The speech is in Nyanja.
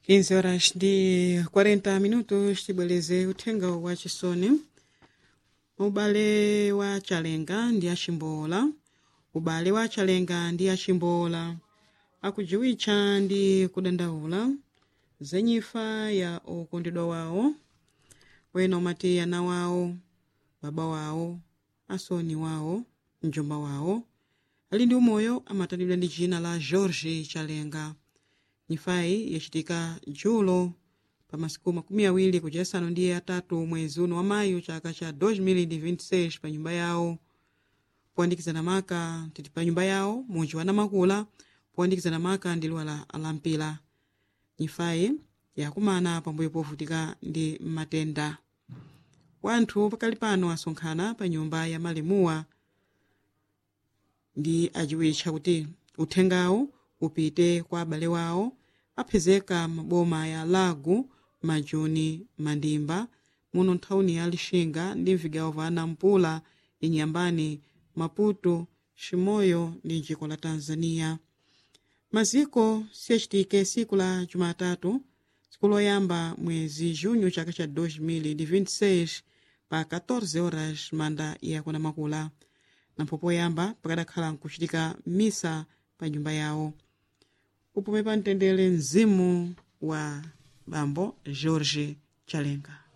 15 horas ndi 40 minutos tibwereze uthenga wa chisoni ubale wa chalenga ndi achimbola ubale wa chalenga ndi achimbola akujiwitcha ndi kudandaula zenyifa ya okondedwa wawo wena umati ana wawo baba wawo asoni wawo mjomba wawo ali ndi umoyo amatandidwa ndi dzina la george chalenga nyifayi yachitika julo pa masiku makumi awiri kuja asanu ndi atatu mwezi uno wa mayu chaka cha 2026 pa nyumba yawo poyandikizana maka titi pa nyumba yawo munji wa namakula poyandikizana maka ndi liwa la alampila nyifayi yakumana pambuyo povutika ndi matenda wanthu pakali pano asonkhana pa nyumba ya malimuwa ndi ajiwitcha kuti uthengawu upite kwa abale wawo apezeka maboma ya lago majuni mandimba muno nthawuni ya lixinga ndi mvigawo va nampula inyambani maputo ximoyo ndi njiko la tanzania maziko siyachitike siku la jumatatu siku loyamba mwezi junho chaka cha 2026 pa 14 horas manda yakuna makula nampho poyamba pakadakhala nkuchitika misa pa nyumba yawo upume pa mtendere mzimu wa bambo george chalenga